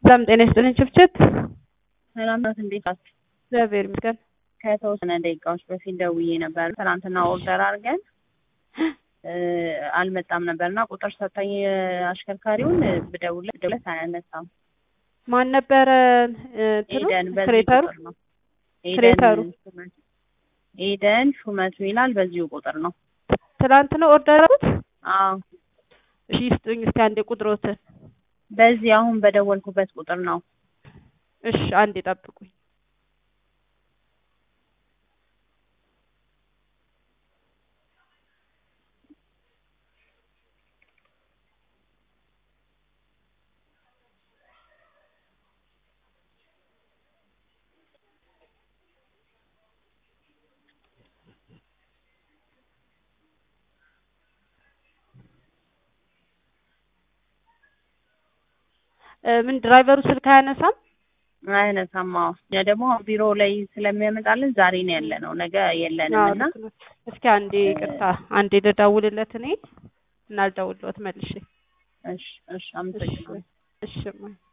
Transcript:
ሰላም ጤና ይስጥልኝ ችብችብ። ሰላም ናት። እንዴት ናችሁ? እግዚአብሔር ይመስገን። ከተወሰነ ደቂቃዎች በፊት ደውዬ ነበር። ትናንትና ኦርደር አድርገን አልመጣም ነበርና ቁጥር ሰጠኝ አሽከርካሪውን ብደውልለት ብደውልለት አያነሳም። ማን ነበረ እንትኑ ኤደን በዚህ ክሬተሩ? ቁጥር ነው። ክሬተሩ? ኤደን ሹመቱ ኤደን ሹመቱ ይላል። በዚሁ ቁጥር ነው። ትናንት ነው ኦርደር ያደረጉት? አዎ እሺ ይስጡኝ እስኪ አንዴ ቁጥሮትን። በዚህ አሁን በደወልኩበት ቁጥር ነው። እሺ አንዴ ጠብቁኝ። እ ምን ድራይቨሩ ስልክ አያነሳም? አይነሳም። አዎ እኛ ደግሞ ቢሮ ላይ ስለሚያመጣልን ዛሬ ነው ያለ ነው፣ ነገ የለንም አዎ እና ልክ ነው። እስኪ አንዴ ይቅርታ አንዴ ልደውልለት እኔ እና ልደውልለት መልሼ። እሺ እሺ አመሰግናለሁ። እሺ እማ